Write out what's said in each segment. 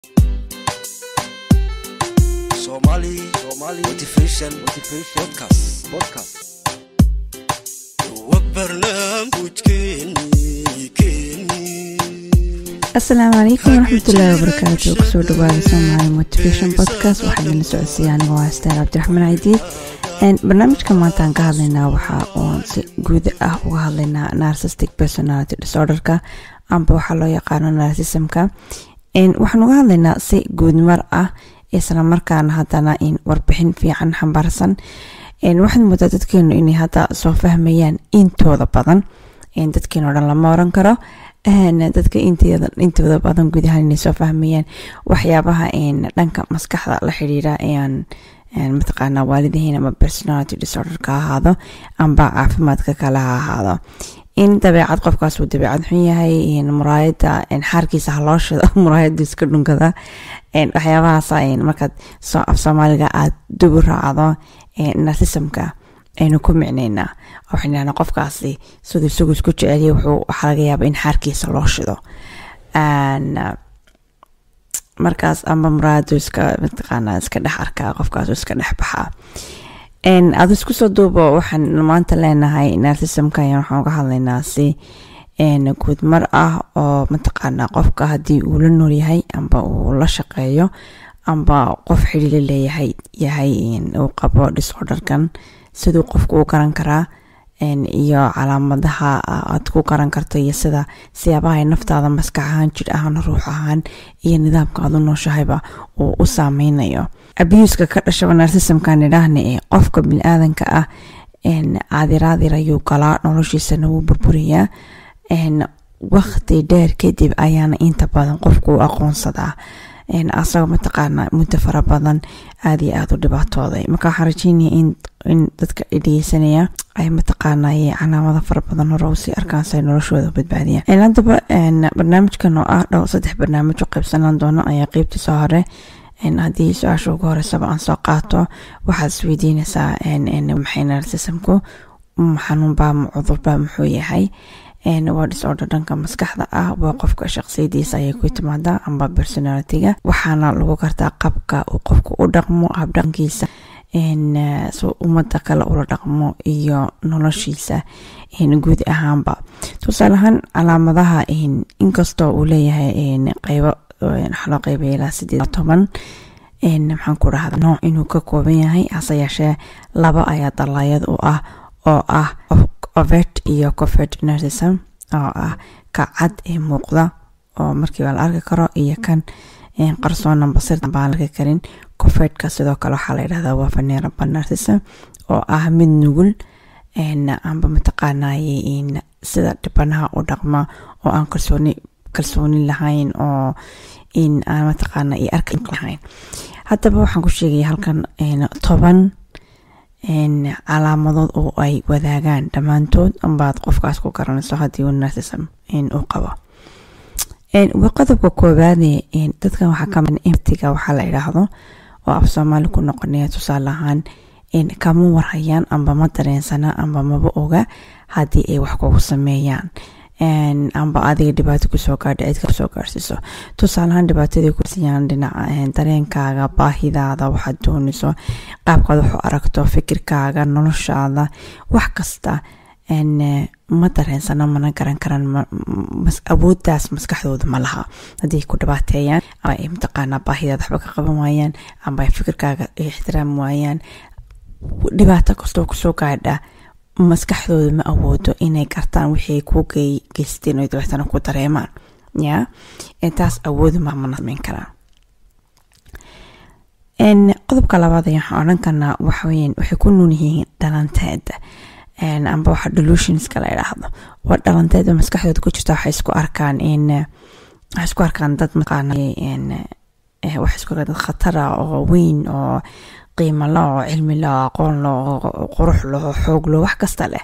Somali Somali Motivation Motivation Podcast Podcast asalaamu calaykum waraxmatullaahi wabarakaatu kusoo dhawaada somaali motivation podcast waxaa idinla socodsiiya aniga waa astaar cabdiraxmaan cadiid barnaamijka maanta aan ka hadlaynaa waxaa oon si guud ah uga hadlaynaa narcissistic personality disorderka amba waxaa loo yaqaano narcissismka waxaan uga hadlaynaa si guudmar ah isla markaana haddana in warbixin fiican xambaarsan waxaad moodaa dadkeenu inay hadda soo fahmayaan intooda badan dadkeenu o dhan lama oran karo dadka intooda badan guud ahaan inay soo fahmayaan waxyaabaha dhanka maskaxda la xiriira aan mataqaana waalidihiin ama personality disorderka ahaado amba caafimaadka kale ha ahaado in dabeecad qofkaas uu dabeecad xun yahay muraayada xaarkiisa haloo shido muraayada iska dhunkada waxyaabahaas markaad af soomaaliga aad dubu raacdo narsisamka aynu ku micnaynaa waxaynana qofkaasi siduu isagu isku jeceliya wuxuu waxaa laga yaaba in xaarkiisa loo shido markaas amba muraayadu iska mataqaana iska dhex arkaa qofkaasu iska dhex baxaa aada isku soo duubo waxaan maanta leenahay narsisamka ayaan waxaan uga hadlaynaa si guud mar ah oo mataqaana qofka haddii uu la nool yahay amba uu la shaqeeyo amba qof xidhiila leeyahay yahay uu qabo disorderkan siduu qofku u garan karaa iyo calaamadaha aad ku garan karto iyo sida siyaabaha ay naftaada maskax ahaan jir ahaan ruux ahaan iyo nidaamka aad u nooshahayba uu u saameynayo abuuska ka dhashaba narsisamkan idhaahna ee qofka bini-aadanka ah aadiraadir ayuu galaa noloshiisana wuu burburiyaa waqti dheer kadib ayaana inta badan qofku u aqoonsadaa asagoo mataqaana muddo fara badan aada iyo aada u dhibaatooday marka waxaan rajeynaya in dadka dhegeysanaya ay mataqaana calaamada fara badan hore usii arkaan si ay noloshooda badbaadiyaan haddaba barnaamijkan oo ah dhow saddex barnaamij u qaybsanaan doono ayaa qeybtiisa hore haddii su-aasha ugu horeysaba aan soo qaato waxaad isweydiinaysaa maxay narsisamku xanuunbaa cudurba muxuu yahay waa disorder dhanka maskaxda ah waa qofka shaqsiyadiisa ayay ku timaadaa amba personalitiga waxaana lagu gartaa qabka uu qofku u dhaqmo habdhaqankiisa umada kale ula dhaqmo iyo noloshiisa guud ahaanba tusaale ahaan calaamadaha inkastoo uu leeyahay qeybo waxaa loo qeybaya ilaa sideed toban maxaan ku dhahda nooc inuu ka kooban yahay hase yeeshee laba ayaa dalaayad u ah oo ah ovet iyo covert narcism oo ah ka cad ee muuqda oo markiiba la arki karo iyo kan qarsoonan basirta baan laga karin covertka sidoo kale waxaa la yidhahdaa waa venerable narcism oo ah mid nugul amba mataqaanaye sida dhibanaha u dhaqma oo aan kalsooni kalsooni lahayn oo in aan mataqaana iyo arka lahayn haddaba waxaan ku sheegaya halkan toban calaamadood oo ay wadaagaan dhammaantood ambaad qofkaas ku garanayso haddii uu narcism uu qabo qodobka koowaade dadkan waxaa kamid emptiga waxaa la idhaahdo oo af soomaali ku noqonaya tusaale ahaan kama warhayaan amba ma dareensana amba maba oga haddii ay wax kugu sameeyaan amba adiga dhibaato kusoo gaadha cidka kusoo gaarsiiso tusaaleahaan dhibaatadii kursiyaan dhinaca dareenkaaga baahidaada waxaad doonayso qaabkaad wax u aragto fikirkaaga noloshaada wax kasta ma dareensana mana garan karaan awooddaas maskaxdooda ma laha haddii ku dhibaateeyaan amba ay mataqaanaa baahidaada waxba ka qaban waayaan amba ay fikirkaaga ixtiraam waayaan dhibaato kastoo kusoo gaadha maskaxdooda ma awoodo inay gartaan wixii ay kuu geysteen oo dabeetana ku dareemaan ya taas awoodu mamana sameyn karaan qodobka labaad ayaan waxaan odhan karnaa waxaweyaan waxay ku nuun yihiin dhalanteeda amba waxa delusionska la idhaahdo waa dhalanteeda maskaxdooda ku jirta waxay isku arkaan in waxay isku arkaan dad maqaana waxay isku arkaan dad khatara oo weyn oo qiimo lo oo cilmi lo oo aqoon lo oo qurux lo oo xoog lo wax kasta leh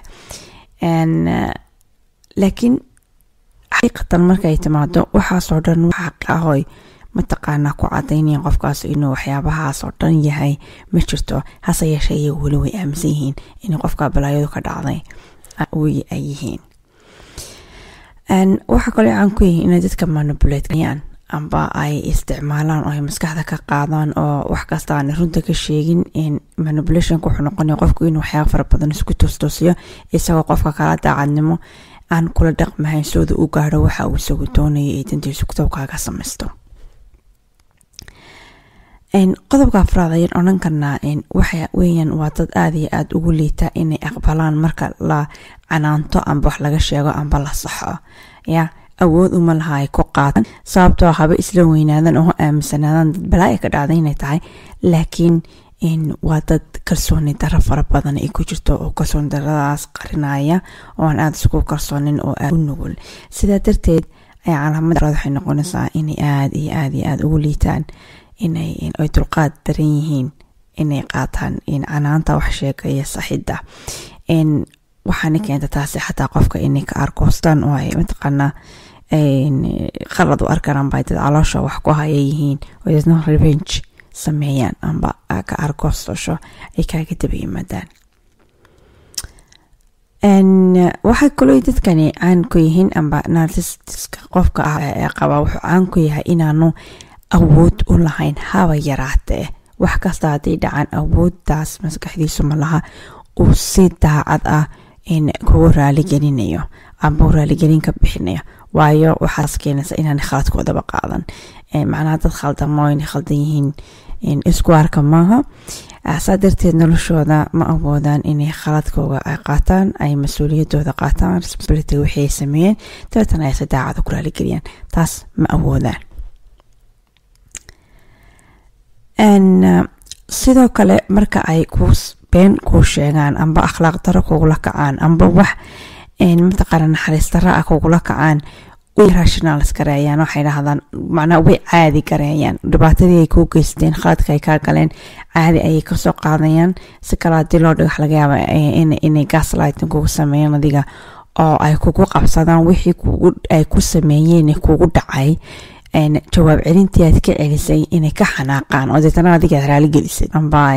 laakiin xaqiiqatan markay timaado waxaasoo dhan waxa ahoy mataqaanaa ku cadaynayaan qofkaas inuu waxyaabahaas oo dhan yahay ma jirto hase yeeshee iyagu weli way aaminsan yihiin inay qofka balaayadu ka dhacday wy ay yihiin waxaa kaloo caan ku yihiin inay dadka manipulateayaan amba ay isticmaalaan oo ay maskaxda ka qaadaan oo wax kasta aan runta ka sheegin manipulationka wuxuu noqonaya qofku inuu waxyaaba fara badan isku toostoosiyo isagoo qofka kala daacadnimo aan kula dhaqmahayn sooda u gaadho waxa uu isagu doonaya ee dantiisu kutobkaaga samaysto qodobka afraad ayaan odhan karnaa waxa weeyaan waa dad aada iyo aada ugu liita inay aqbalaan marka la canaanto amba wax laga sheego amba la saxo ya awood uma laha ay ku qaatan sababtoo haba isla weynaadan oo aaminsanaadaan dad balaa ka dhacda inay tahay laakiin waa dad kalsooni daro fara badan ay ku jirto oo kalsooni daradaas qarinaya oo aan aada isku kalsoonin oo aada u nugul sidaa darteed ayaa calaamad waxay noqonaysaa inay aada iyo aada iyo aada ugu liitaan inay ay dulqaad daran yihiin inay qaataan canaanta wax sheegaya saxidda waxaana keenta taasi xataa qofka inay ka arkoostaan oo ay mataqaanaa qalad u arkaan bay dad caloosha wax ku haya yihiin oo dadna revenge sameeyaan amba ka arkoostosho ay kaaga daba yimaadaan waxay kaloo dadkani caan ku yihiin amba narcistiska qofka ah ee qaba wuxuu caan ku yahay inaanu awood u lahayn haba yaraatee wax kasta hadday dhacaan awooddaas maskaxdiisu ma laha uu si daacad ah kugu raaligelinayo amba u raaligelin ka bixinayo waayo waxaas keenaysa inaan khaladkoodaba qaadan macnaha dad khaldamo inay khaldan yihiin isku arka maaha saa darteed noloshooda ma awoodaan inay khaladkooga ay qaataan ay mas-uuliyadooda qaataan responsibility wixii ay sameeyeen dabeetana ay si daacada ku raaligeliyaan taas ma awoodaan sidoo kale marka ay ku been kuu sheegaan amba akhlaaq daro kugula kacaan amba wax mataqaana naxariis daro ah kugula kacaan way rationalis gareeyaan waxay dhahdaan macnaa way caadi gareeyaan dhibaatadii ay kuu geysteen khaladka ay kaa galeen caadi ayay kasoo qaadayaan si kale haddii loo dhigo wax laga yaaba inay gaslighting kugu sameeyaan adiga oo ay kugu qabsadaan wixii ay ku sameeyeen kugu dhacay jawaab celintii aad ka celisay inay ka xanaaqaan oo deetana adiga aad raali gelisay amba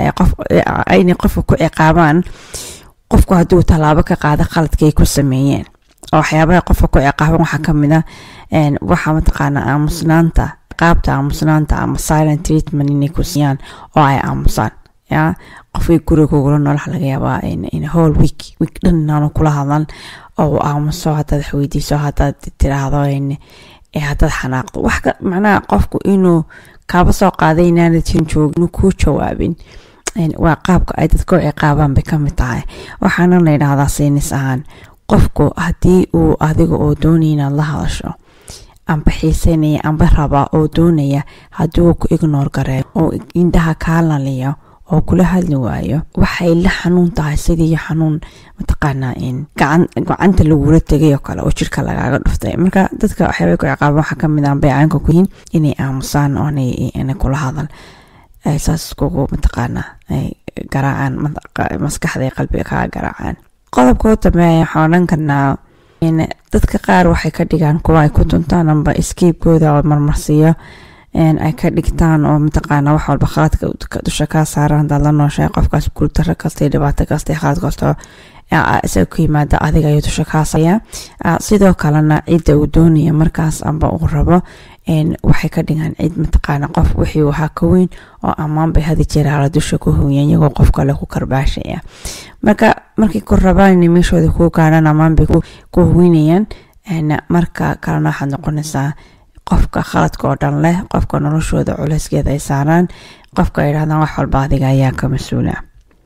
inay qofka ku ciqaabaan qofku hadduu tallaabo ka qaado khaladka ay ku sameeyeen oo waxyaabaha qofka ku ciqaaban waxaa kamid a waxaa mataqaana aamusnaanta qaabta aamusnaanta ama silent treatment inay ku siiyaan oo ay aamusaan ya qofkii guriga kugula nool waxa laga yaabaa in whole week week dhan inaanu kula hadlan oo aamuso haddaad wax weydiiso haddaad tiraahdo haddaad xanaaqdo wax macnaha qofku inuu kaaba soo qaaday inaanad jirin joogin inuu kuu jawaabin waa qaabka ay dadka u ciqaabaan bay ka mid tahay waxaana la yidhaahdaa siinis ahaan qofku haddii uu adiga oo doonaya inaad la hadasho amba xiiseynaya amba rabaa oo doonaya haddii uu ku ignoor gareeyo oo indhaha kaa laliyo oo kula hadli waayo waxay la xanuun tahay sidii xanuun mataqaanaa gacanta lagula tegay oo kale oo jirka lagaaga dhuftay marka dadka waxyaabay ku ciqaaban waxaa kamid ah baycaanka ku yihiin inay aamusaan oo inay kula hadal saas kugu mataqaanaa garaacaan maskaxda qalbiga kaa garaacaan qodobka u dambeeya waxaan odhan karnaa dadka qaar waxay ka dhigaan kuwa ay ku tuntaan amba escape-kooda oo marmarsiiyo ay ka dhigtaan oo mataqaana wax walba khaladka dusha kaa saaran hadaad la nooshahay qofkaas guultaro kasta dhibaato kasta khalad kasta isaga ku yimaada adiga ayuu dusha kaa saaya sidoo kalena cidda uu doonaya markaas amba uu rabo waxay ka dhigaan cid mataqaana qof wixii wahaa ka weyn oo ammaan bay hadi jiraala dusha ku hooyaan iyagoo qof kale ku karbaashaya marka markay ku rabaan inay meeshooda kuu gaadhaan ammaan bay ku hoynayaan marka kalena waxaad noqonaysaa qofka khaladka oo dhan leh qofka noloshooda culeyskeeda ay saaraan qofka ay dhahdaan wax walba adiga ayaa ka mas-uula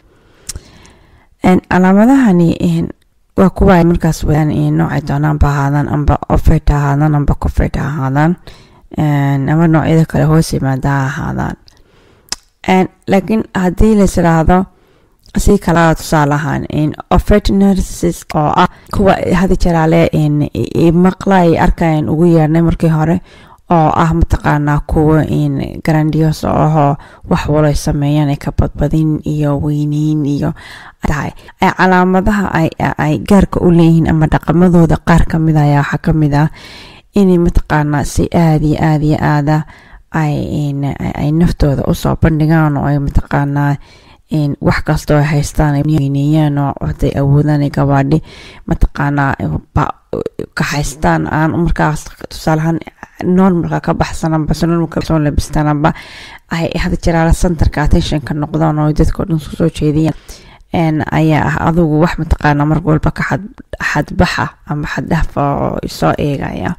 calaamadahani waa kuwa ay markaas wadaan noocay doonaanba ahaadaan amba ofert ha ahaadaan amba cofert ha ahaadaan ama noocyada kale hoos yimaada ha ahaadaan laakiin haddii lais idhaahdo si kalaa tusaale ahaan ofert narcissis oo ah kuwa hadi jaraale maqla ay arkayaan ugu yeernay markii hore oo ah mataqaanaa kuwa grandios ahoo wax walay sameeyaan ay ka badbadin iyo weyneyn iyo tahay calaamadaha ay gaarka u leeyihiin ama dhaqamadooda qaar kamid a ayaa waxaa kamid ah inay mataqaanaa si aada iyo aada iyo aada ay naftooda usoo bandhigaan oo ay mataqaanaa wax kastoo ay haystaan weyneeyaan oo haday awoodaan gabaadhi mataqaanaa ka haystaan aan markaas tusaalahaan normalka ka baxsananba normalka soo labistaanaba ay hada jiraala centerka attentionka noqdaan oo dadka dhan isku soo jeediyaan ayaa ah adugu wax mataqaana mar walba ka xadbaxa ama xaddhafa oo soo eegaya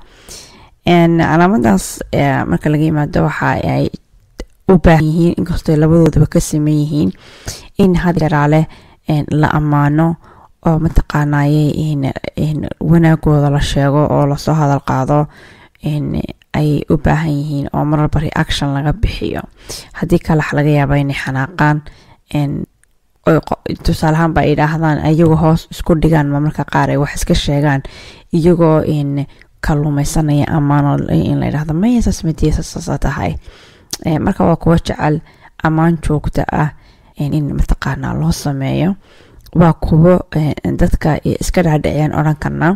calaamadaas marka laga yimaado waxa ay u baahan yihiin inkastoo labadoodaba ka saman yihiin in had jaraale la ammaano oo mataqaanaye wanaagooda la sheego oo lasoo hadal qaado ay u baahan yihiin oo marwalba reaction laga bixiyo haddii kalax laga yaaba inay xanaaqaan tusaalahaan ba ay idhaahdaan iyagoo hoos isku dhigaan marmarka qaar ay wax iska sheegaan iyagoo kaluumeysanaya ammaano in la yidhahdo mayasaas madiyasaasa tahay marka waa kuwa jecel ammaan joogta ah in mataqaanaa loo sameeyo waa kuwo dadka iska dhaadhiciyaan odhan karna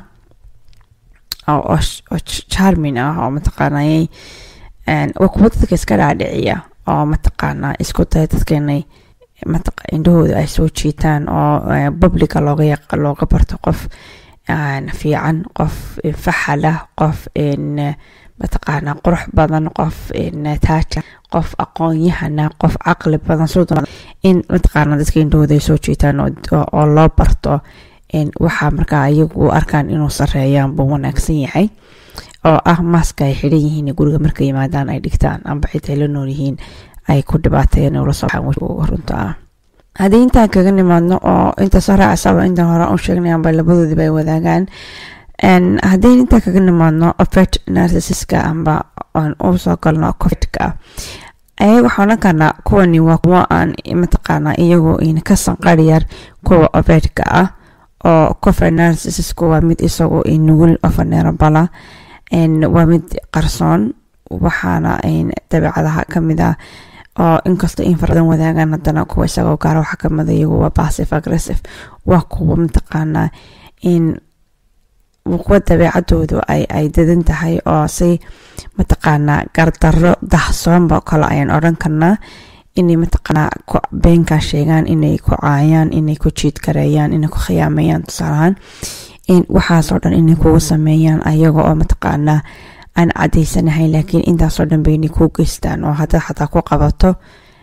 oo charmin ah oo mataqaanay waa kuwo dadka iska dhaadhiciya oo mataqaanaa isku daya dadka inay indhahooda ay soo jiitaan oo publica looga looga barto qof fiican qof faxalah qof mataqaanaa qurux badan qof taaja qof aqoon-yahana qof caqli badan in mataqaana dadka indhahooda ay soo jiitaan oo loo barto waxaa markaa iyagu u arkaan inuu sareeyaan buu wanaagsan yahay oo ah maaska ay xidhan yihiin guriga marka yimaadaan ay dhigtaan amba xitaa la nool yihiin ay ku dhibaateeyeen ula soo runta ah haddii intaan kaga nimaadno oo inta soo raacasaba intaan hore u sheegnay amba labadoodiba ay wadaagaan haddii intaan kaga nimaadno ofet narcissiska amba aan u soo galno covidka ayaga waxaan odhan karnaa kuwani waa kuwa aan mataqaanaa iyagoo ina ka sanqariyar kuwa ofetka ah oo covid narcissisku waa mid isagoo nugul ofaneerabala waa mid qarsoon waxaana dabeecadaha kamid ah oo inkastoo in farabadan wadaagaan haddana kuwa isagoo gaara waxaa kamid iyagu waa passive aggressive waa kuwa mataqaanaa in kuwa dabeecadoodu ay ay dadan tahay oo si mataqaanaa gardaro dahsoonba kale ayaan odhan karnaa inay mataqaanaa beenkaa sheegaan inay ku caayaan inay ku jiid gareeyaan inay ku khiyaameeyaan tusaalahaan waxaasoo dhan inay kugu sameeyaan ayaga oo mataqaanaa aan cadaysanahay laakiin intaasoo dhan baynay kuu geystaan oo haddaad xataa ku qabato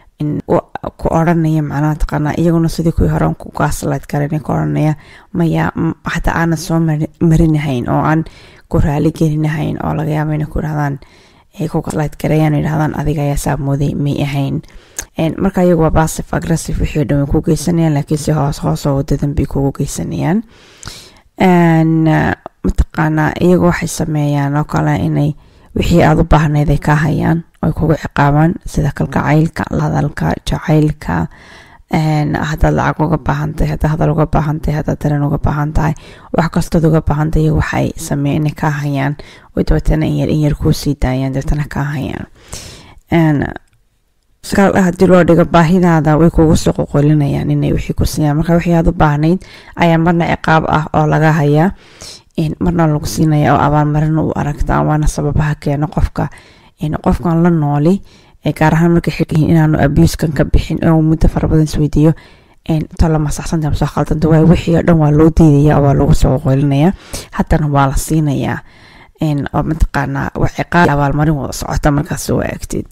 ku odhanaya macnaha mataqaanaa iyaguna sidii kuwii hore ku gaaslight garan ku odhanaya maya xataa aanad soo marinahayn oo aan ku raali gelinahayn oo laga yaaba inay ku idhahdaan ku gaaslight gareeyaan yidhahdaan adiga ayaa saamooday may ahayn marka iyagu waa passive aggressive wixii dhan way ku geysanayaan laakiin si hoos hoosoo wadadan bay kugu geysanayaan mataqaanaa iyagu waxay sameeyaan oo kale inay wixii aada u baahnayd ay ka hayaan ay kugu ciqaabaan sida kalgacaylka hadalka jacaylka haddaad lacag uga baahantahay haddaad hadal uga baahantahay haddaad dareen uga baahan tahay wax kastood uga baahantahay iyagu waxay sameeyeen inay ka hayaan oo dabeetana in yar in yar kuu sii daayaan dabeetana ka hayaan haddii loo dhigo baahidaada way kugu soo qoqolinayaan inay wixii ku siiyaan marka wixii aad u baahnayd ayaa marna ciqaab ah oo laga hayaa marna lagu siinaya oo abaalmarin u aragtaa waana sababaha keeno qofka qofkan la nooli gaar ahaan markay xilyihiin inaanu abuskan ka bixin oo muddo fara badan isweydiiyo tala masaxsanta masoo khaldanta waay wixii oo dhan waa loo diidaya waa lagu soo qoqolinaya haddana waa la siinayaa oo mataqaanaa wax ciqaab abaalmarin wada socota markaas soo eegtid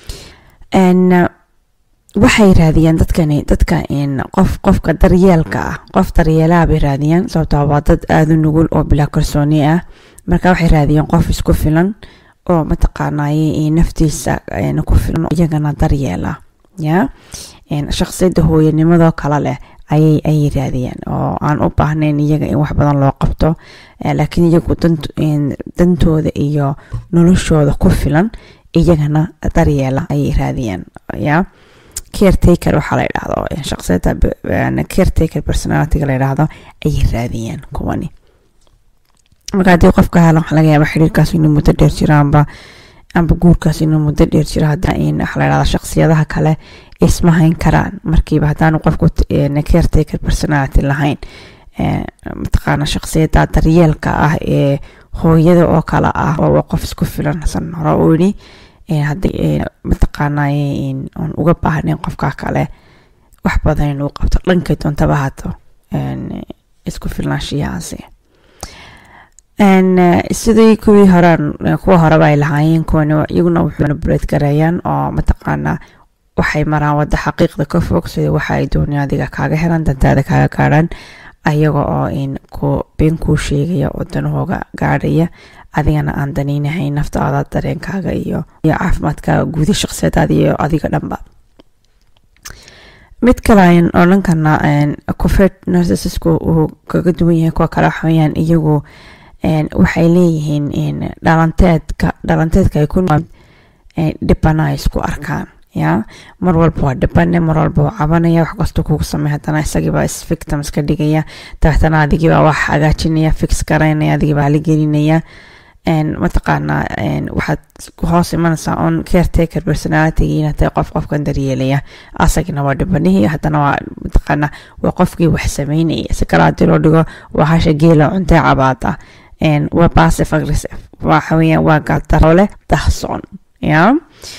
waxay raadiyaan dadkani dadka qof qofka daryeelka ah qof daryeelaha bay raadiyaan sababtaa waa dad aada u nugul oo bilaa kalsooni ah marka waxay raadiyaan qof isku filan oo mataqaanaaye naftiisa ku filan iyagana daryeela ya shaqsiyadda hooyanimadoo kale leh ayay ayay raadiyaan oo aan u baahnayn iyaga in wax badan loo qabto laakiin iyagu dantooda iyo noloshooda ku filan iyagana daryeela ayay raadiyaan ya caretaker waxaa la yidhaahdo shaqsiyada caretaker personalityga la yidhaahdo ayay raadiyaan kuwani marka haddii qofka helan waxaa laga yaaba xiriirkaas inuu muddo dheer jiro amba amba guurkaas inuu muddo dheer jiro haddii waxaa la yidhahda shaqsiyadaha kale isma hayn karaan markiiba haddaanu qofku caretaker personality lahayn mataqaana shaqsiyada daryeelka ah ee hooyada oo kale ah oo qof isku filan san hore u yidhi haddii mataqaanay aan uga baahnayn qofka kale wax badan inuu qabto dhankay doontaba haato isku filnaanshiyahaasi sidii kuwii hore kuwa horeba ay lahaayeen kuwani iyaguna wuxuuna buleed gareeyaan oo mataqaanaa waxay maraan wadda xaqiiqda ka fog sida waxa ay doonayaan adiga kaaga helaan dantaada kaaga gaadhaan ayaga oo in ku been kuu sheegaya oo danahooga gaadhaya adigana aan danaynahayn naftaada dareenkaaga iyo iyo caafimaadkaaga guudi shaqsiyaadaada iyo adiga dhanba mid kale ayn odhankana cofed narcissisku uu kaga duwan yahay kuwa kale waxaweyaan iyagu waxay leeyihiin dhalanteedka dhalanteedka ay ku dhibana isku arkaan ya mar walba waa dhibane mar walba waa cabanaya wax kasta kugu samey haddana isagiibaa isvictims ka dhigaya dabeetana adigiibaa wax hagaajinaya fix garaynaya adigiibaa haligelinaya mataqaanaa waxaad hoos imanaysaa on caretaker personality inaa tahay qof qofkan daryeelaya asagina waa dhibanihii haddana waa mataqaanaa waa qofkii wax sameynaya si kale haddii loo dhigo waa hasha geela cuntee cabaada waa passive aggressive waxa weeyaan waa gaaldarole dahsoon ya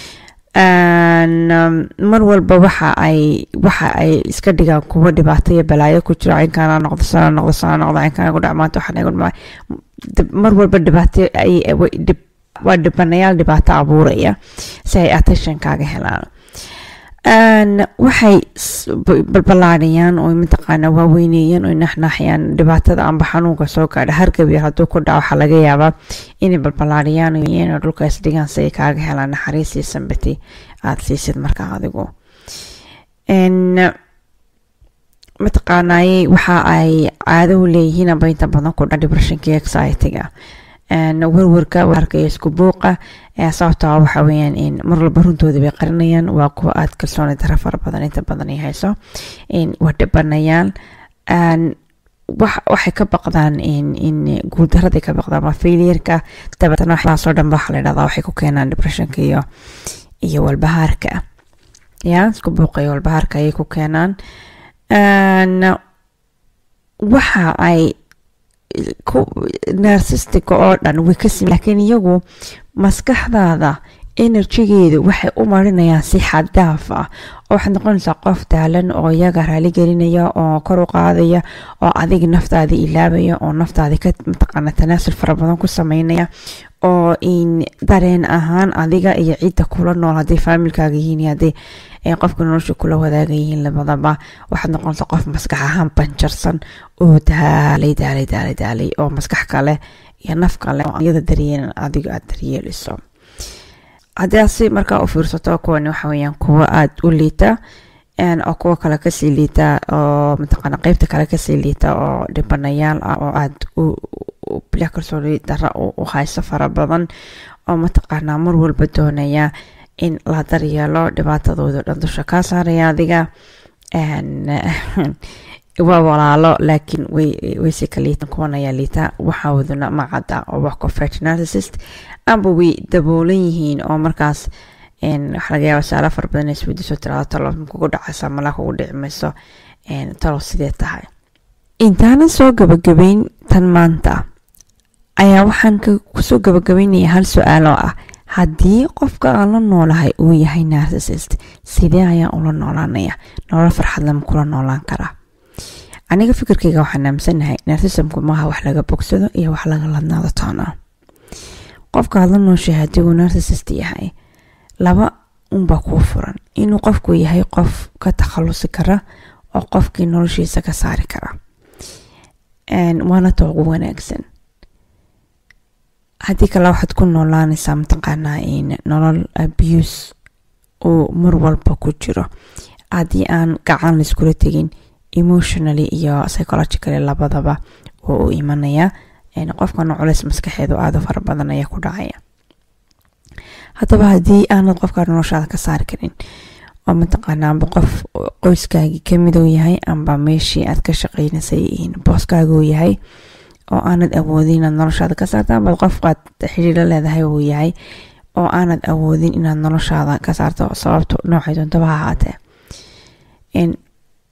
mar walba waxa ay waxa ay iska dhigaan kuwa dhibaato iyo balaayo ku jiro cinkaana noqdo sana noqdo sana noqdo cinkaana ku dhacmaanta waxaan igu dhacay mar walba dhibaato waa dhibanayaal dhibaato abuuraya si ay attention kaaga helaan waxay balbalaadhayaan oo mataqaana waaweyneeyaan oo naxnaxyaan dhibaatada amba xanuunka soo gaadha hargab yar hadduu ku dhaco waxaa laga yaabaa inay balbalaadhayaan oo dhulka isdhigaan si ay kaaga helaan naxariis iyo sambati aada siisid markaa adigu mataqaanaaye waxa ay caado u leeyihiin amba inta badan ku dha depressionka anxiety-ga warwarka warka iyo isku buuqa sababta waxa weeyaan mar walba runtooda bay qarinayaan waa kuwa aada kalsooni dara fara badan inta badan ay hayso waa dhibanayaan waxay ka baqdaan in guuldaraday ka baqdaan waa failiyarka dabeetana waxaasoo dhan waxa la dhahdaa waxay ku keenaan depressionka iyo iyo walbahaarka ya isku buuqa iyo walbahaarka ayay ku keenaan waxa ay narsistika oo dhan way ka simi laakiin iyagu maskaxdaada enerjigeedu waxay u marinayaan si xaddaaf ah oo waxaad noqonaysaa qof daalan oo iyaga raaligelinaya oo kor u qaadaya oo adiga naftaada ilaabaya oo naftaada ka mataqaana tanaasul fara badan ku sameynaya oo in dareen ahaan adiga iyo cidda kula nool hadday faamilkaaga yihiin iyo hadday qofka nolosha kula wadaaga yihiin labadaba waxaad noqonaysaa qof maskax ahaan banjarsan oo daalay daalay daalay daalay oo maskax kale iyo naf kale oo iyada daryeelan adiga aada daryeeliso haddaasi markaa u fiirsato kuwani waxa weeyaan kuwa aada u liita oo kuwa kale kasii liita oo mataqaana qeybta kale kasii liita oo dhibanayaal ah oo aada u bila kalsooni dara u hayso fara badan oo mataqaanaa mar walba doonaya in la daryeelo dhibaatadooda dhan dusha kaa saaraya adiga waa walaalo laakiin wayse ka liitan kuwan ayaa liita waxawaduna macadda oo wax cofet narcissist amba way daboolan yihiin oo markaas waxa laga yaaba saala fara badan isweydiiso tirado talo kugu dhacaysa malaa kugu dhici mayso talo sidee tahay intaanan soo gabagabeyn tan maanta ayaa waxaan kusoo gabagabeynaya hal su-aal oo ah haddii qofka aan la noolahay uu yahay narcissist sidee ayaan ula noolaanaya nolol farxad lama kula noolaan karaa aniga fikirkayga waxaan aaminsanahay narcissismku maaha wax laga bogsado iyo wax laga ladnaado toona qofka aad la nooshahay haddii uu narcissist yahay laba unbaa kuu furan inuu qofku yahay qof ka takhalusi kara oo qofkii noloshiisa ka saari kara waana ta ugu wanaagsan haddii kale waxaad ku noolaanaysaa mataqaanaa nolol abuse uu mar walba ku jiro haddii aan gacan laiskula tegin emotionally iyo psychologically labadaba oo u imanaya qofkana culeys maskaxeedu aada u fara badan ayaa ku dhacaya haddaba haddii aanad qofkaa noloshaada ka saari karin oo mataqaana amba qof qoyskaagii kamid uu yahay amba meeshii aad ka shaqeynaysay booskaaga uu yahay oo aanad awoodin inaad noloshaada ka saarto amba qofkaad xidhiiro leedahay uu yahay oo aanad awoodin inaad noloshaada ka saarto sababto noocay doontaba ha ahaatee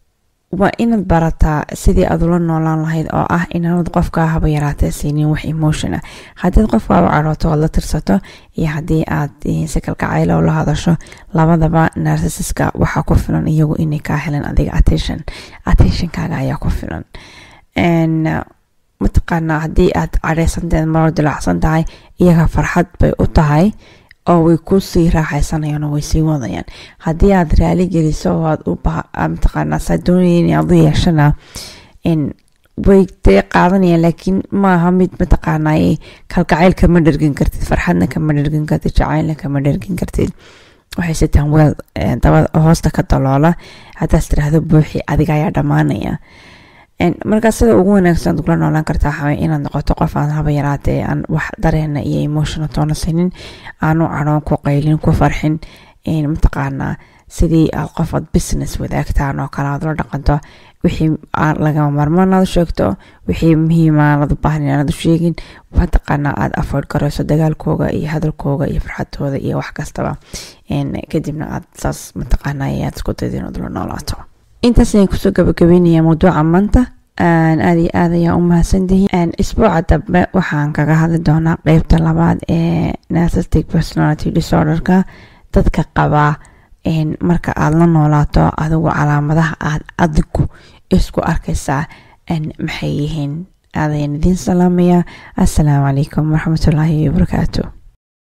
waa inaad barataa sidii aad ula noolaan lahayd oo ah inaanad qofkaa haba yaraatee siinin wax emotion ah haddiid qofkaa u cadhooto oad la tirsato iyo haddii aad si kalkacaylo la hadasho labadaba narcissiska waxaa ku filan iyagu inay kaa heleen adiga attention attentionkaaga ayaa ku filan mataqaanaa haddii aad cadhaysanteed maroo dilacsan tahay iyaga farxad bay u tahay oo way ku sii raaxaysanayaan oo way sii wadayaan haddii aad raali geliso oo aad u mataqaanaa saa doonayeen aad u yeeshana way dee qaadanayaan laakiin maaha mid mataqaanaa kalgacayl kama dhergin kartid farxadna kama dhergin kartid jacaylna kama dhergin kartid waxay sitaan weel dabada hoosta ka daloola haddaas tiraahdo buuxi adiga ayaa dhammaanaya markaa sida ugu wanaagsan kula noolaan kartaa waxaway inaad noqoto qof aan haba yaraatee aan wax dareena iyo emotiona toona sinin aanu cadhoon ku qaylin ku farxin mataqaanaa sidii aad qof aad business wadaagtaan oo kale aad la dhaqanto wixii lagama marmaan aad u sheegto wixii muhiima aad u baahan inaad u sheegin mataqaanaa aad afford garayso dagaalkooga iyo hadalkooga iyo farxadooda iyo wax kastaba kadibna aad saas mataqaanaa aad isku dayda inaad la noolaato intaas ayaan kusoo gabagabeynaya mawduuca maanta aada iyo aad ayaa u mahadsantihiin isbuuca dambe waxaan kaga hadli doonaa qeybta labaad ee narcissistic personality disorderka dadka qabaa marka aada la noolaato adigu calaamadaha aad adigu isku arkaysaa maxay yihiin aadayan idiin salaamaya assalaamu calaykum waraxmatullaahi wabarakaatu